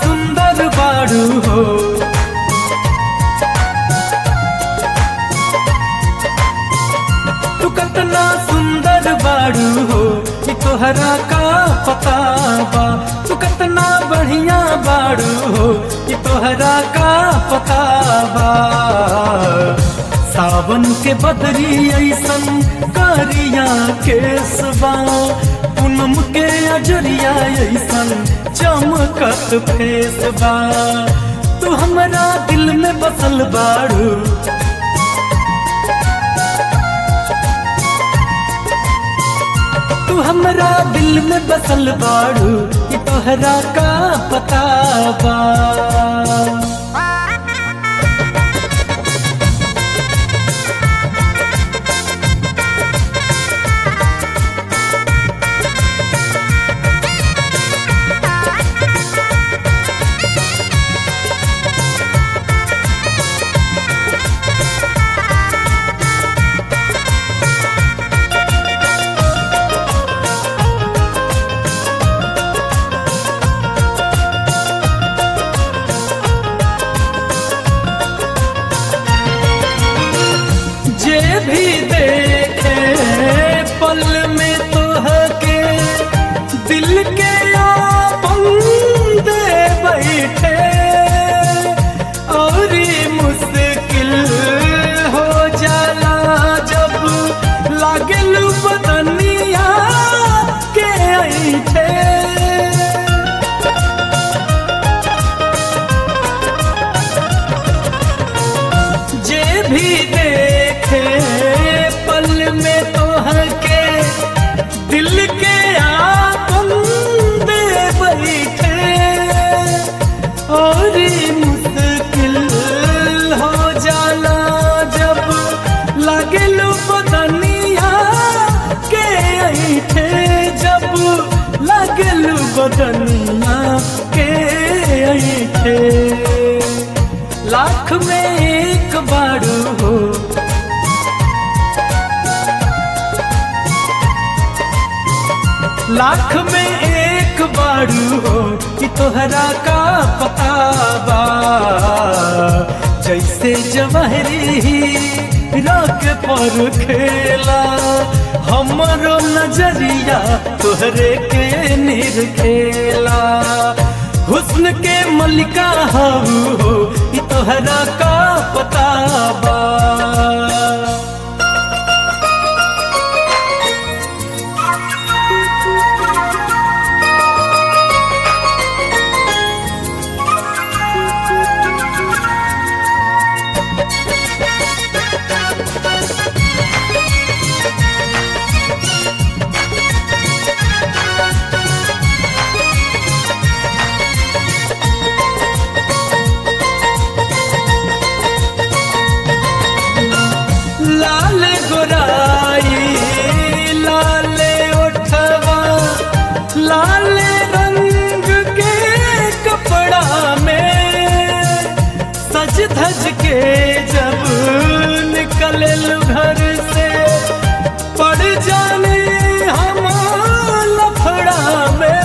सुंदर बाड़ू हो तू कतना सुंदर बाड़ू हो कि तोहरा का पता बा तू कतना बढ़िया बाड़ू हो कि तोहरा का पता बा सावन के बदरी ऐसन कारिया केसबा पूनम के अजरिया ऐसन चमकत फेसबा तू हमरा दिल में बसल बाड़ू तू हमरा दिल में बसल बाड़ू कि तोहरा का पता बा जे भी देखे पल में तोहके दिल के आपन दे बैठे और ये मुश्किल हो जाला जब लागल बदनिया के ऐठे जे भी देखे पल में तोहके दिल के आपन दे बैठे और ये मुश्किल हो जाला जब लागल बदनिया के ऐठे जब लागल बदनिया के ऐठे लाख में एक बारू हो लाख में एक बारू हो कि तोहरा का पता बा जैसे जवाहरी राख पर खेला हमरो नजरिया तोहरे के निरखेला हुस्न के मलिका हाऊ हो कि तोहरा का पता बा लाल गोराई लाल ओठवा लाल रंग के कपड़ा में सज धज के जब निकल घर से पड़ जाने हम लफड़ा में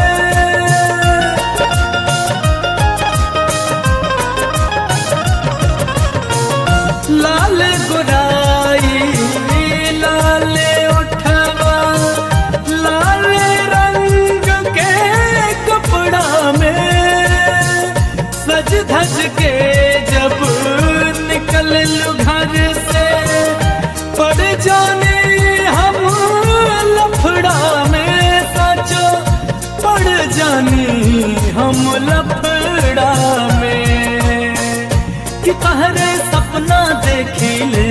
लाल गोराई लाल उठवा लाल रंग के कपड़ा में सज धज के जब निकल घर से पड़ जाने हम लफड़ा में सचो पड़ जानी हम लफड़ा में कि तहरे सपना देखिले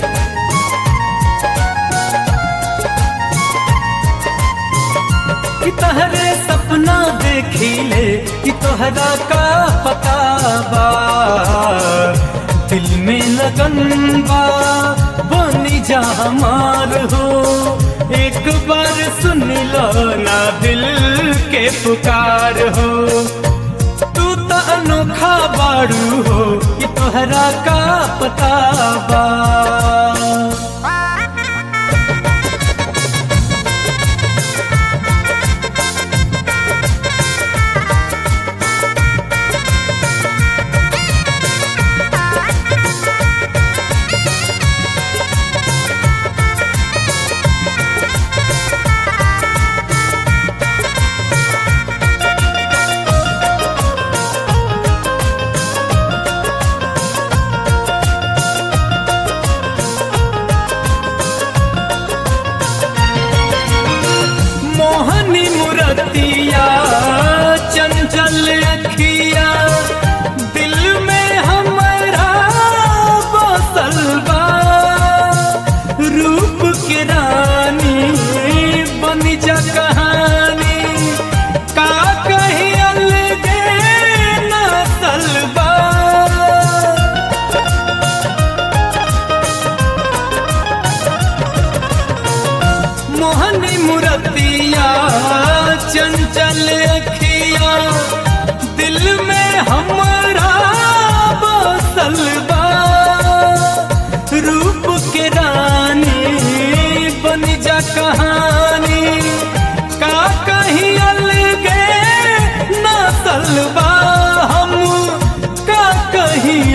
कि तहरे सपना देखिले कि तोहरा का पता बा दिल में लगन बा बनी जा हमार हो एक बार सुन लो ना दिल के पुकार हो तू तो अनोखा बाड़ू हो कि तोहरा का पता बा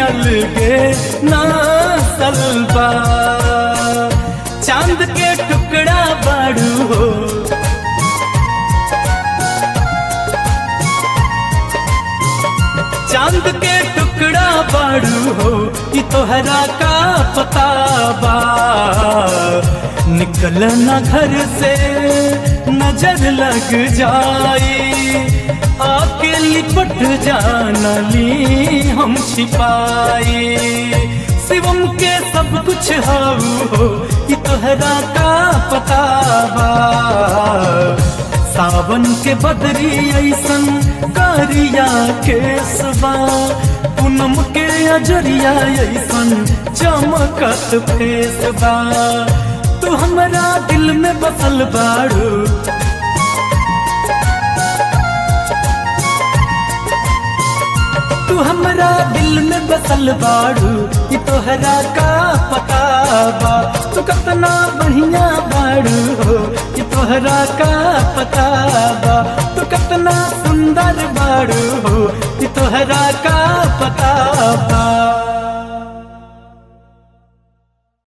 अलगे नासल बा चांद के टुकड़ा बाड़ू हो चांद के टुकड़ा बाड़ू हो कि तोहरा का पता बा निकल न घर से नजर लग जाई आके लिपट जाना ली हम छिपाई शिवम के सब कुछ हाउ हो कि तोहरा का पता बा सावन के बदरी ऐसन कारिया के सबा पूनम के अजरिया ऐसन चमकत फेसबा तू हमरा दिल में बसल बाड़ू तू हमरा दिल में बसल बाड़ू कि तोहरा का पता बा तू कितना बढ़िया बाड़ू हो कि तोहरा का पता बा तू कितना सुंदर बाड़ू हो कि तोहरा का